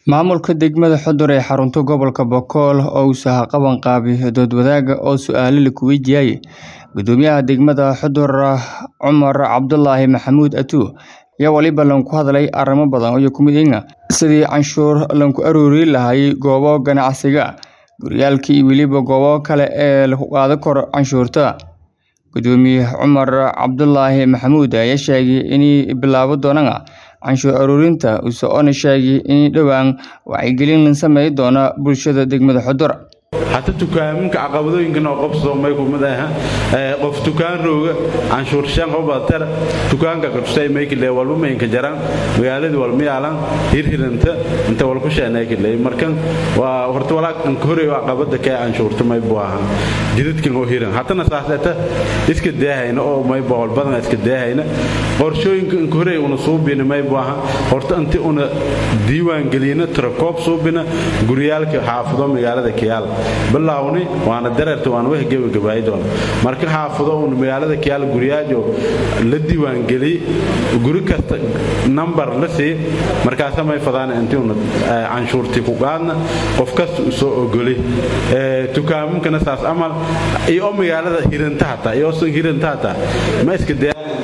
Maamulka degmada Xudur ee xarunta gobolka Boqol oo uu qaban qaabiyo dood wadaag oo su'aalo la weydiiyay gudoomiyaha degmada Xudur Cumar Cabdulaahi Maxamuud Atuur ayaa waliba ku hadlay arrimo badan oo ku mid ah sidii canshuur lagu aruuri lahaa goobo ganacsiga, guryalalka iyo weliba goobo kale ee lagu qaadi karo canshuurta. Gudoomiye Cumar Cabdulaahi Maxamuud ayaa sheegay inay bilaabi doonaan canshuur ururinta isagoona sheegay in dhowaan wacyigelin la sameyn doono bulshada degmada Xudur. hata dukaaminka caqabadooyinkan oo qabsado may kumid aha qof dukaan rooga canshuur shan qof baatara dukaanka qabsay may kile walba maynka jaraan magaaladii walma yaalan hirhiranta inta wal ku sheenay kile markan waa horta walaak an hore waa qabada ka canshuurta may buu ahaa jidadkan oo hiran hatana saasata iska deehayna oo may boqol badan iska deehayna qorshooyinka an hore una suubina may buu ahaa horta inta una diiwaan gelina trakoob suubina guryaalka xaafado magaalada kiyaal bilaawni waana dareerta waana wax gebagabaay doona marka xaafado uun magaalada kiyaal guryaajo la diiwaangeliyey guri kasta nambar la sii markaasa may fadaan intiuna canshuurtii ku qaadna qof kasta u soo ogoli dukaaminkana saas amal iyo magaalada hiranta hataa iyoosan hiranta hataa ma iska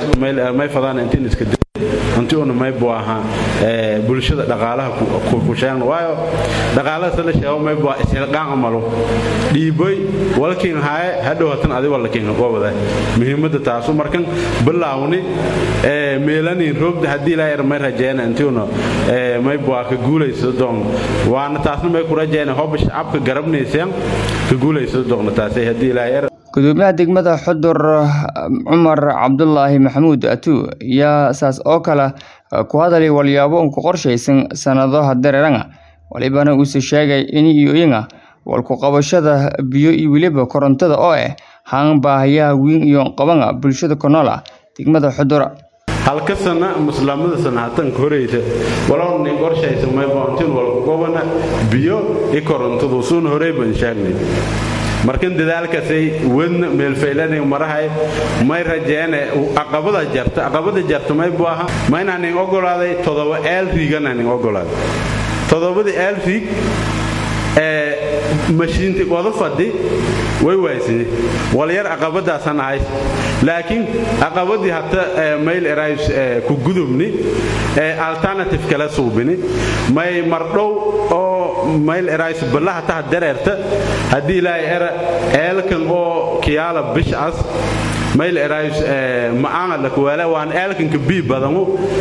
may fadaan intiin iska inti una maybu ahaa bulshada dhaqaalaha ku sheegna waayo dhaqaalada la sheego maybu isxilqaan amalo dhiiboy walkiin haaye hadhow hatan adi walakiin qobada muhiimada taasu markan bilaawni meelanin roogda haddii ilaa yar may rajeena intiuna maybu ka guulaysa doon waana taasna may ku rajeena hoba shacabka garabnayseen ka guulaysa doona taasay haddii ilaa yar gudoomiyaha degmada xudur cumar cabdulaahi maxamuud atuur ayaa saas oo kale ku hadalay walyaabo un ku qorshaysan sannadaha dareeranga walibana uuse sheegay in iyoyinga walku-qabashada biyo iyo weliba korontada oo ah haan baahayaha weyn iyo qabanga bulshada ku nool ah degmada xudur halka sana muslamada sana hatanka horeysa walowni qorshaysa mayboontin walku-qabana biyo i korontadu suuna horey baan sheegnay markan dadaalkaasay wadna meelfaylanay marahay may rajeene aqabada jarta aqabada jarta may buu ahaa ma inaanin ogolaaday todoba eel riiganaanin ogolaaday todobadii eel riig ee mashiinti wada fadhi way waaysanay walyar aqabadaasan ahays laakiin aqabadii hata mayl erays ku gudubni alternative kala suubini may mardhow oo mayl erays ballaha taha dareerta haddii ilaahay era eelkan oo kiyaala bishcas mayl erays ma'aanga lakuwaala waan eelkanka bii badanu